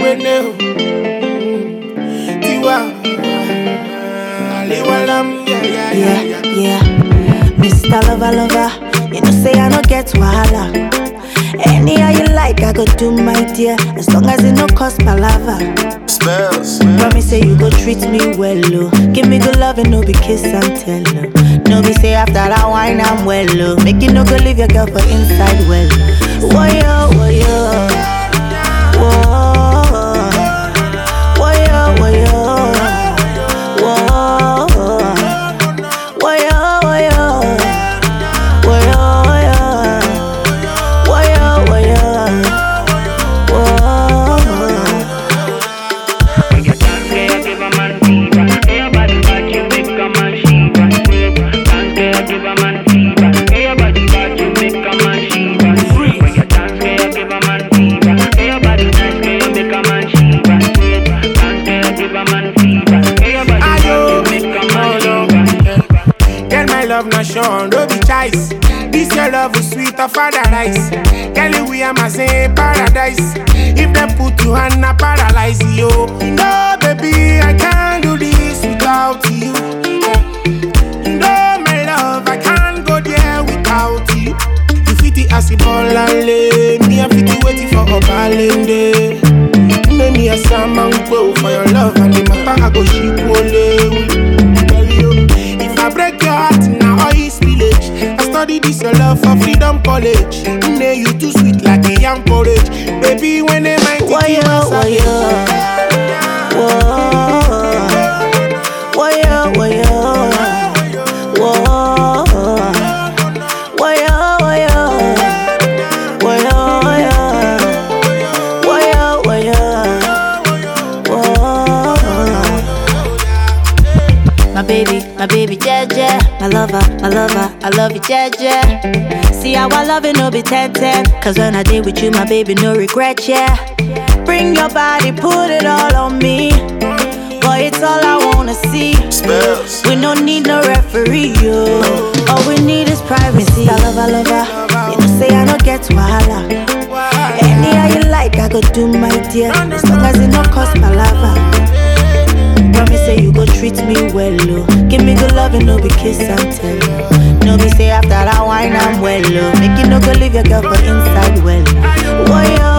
wene o. Tiwa. Aliwalam, yeah, yeah, yeah, Yeah, yeah. yeah. Mr. Lover, lover, you know say I no get wahala. Anyhow you like, I go do my dear, as long as it no cost palava. Spells. Promise say you go treat me well, oh. Give me good love and no be kiss and tell, oh. No be say after that wine I'm well, oh. Make you no go leave your girl for inside well. Woyo, woyo. Whoa. Woyo, woyo. Whoa. Woyo, woyo. Woyo, woyo. Woyo, woyo. Whoa. When you dance, girl, you give a man fever. Hey, your body bad, you make a man shiver. Dance, girl, give a man fever. Hey, your body bad, you make a man shiver. When you dance, girl, you give a man fever. Hey, your body nice, girl, you make a man shiver. Dance, girl, give a man fever. Hey, your body bad, you make a man shiver. Girl, my love not shown, no be choice. This your love is sweet of paradise. Girl, we are my same paradise. If they put you on a paralyze you. No, baby, I can't do this without you. No, my love, I can't go there without you. You fit the acid ball and lay. Me, I fit the waiting for a balende. Make me a salmon go for your love and the matter I go ship Tell you, if I break your heart now all is village. I study this your love for freedom college. Nay, you too sweet like a young porridge. Baby, when they might Woyo, woyo. Whoa. Woyo, woyo. Whoa. Woyo, woyo. Woyo, woyo. Woyo, woyo. Whoa. My baby, my baby, Jeje. My lover, my lover, I love you, Jeje. See how I love it, no be 10 10. Cause when I did with you, my baby, no regret, yeah. Bring your body, put it all on me. Boy, it's all I wanna see. Spells. We don't need no referee, yo. All we need is privacy. I love, I love, her. You know, say I don't get wahala. Anyhow you like, I go do my dear. As long as it no cost palava. Promise say you go treat me well, oh. Give me good love and no be kiss and tell. No be say after that wine I'm well, oh. Make you no go leave your girl for inside well. Woyo,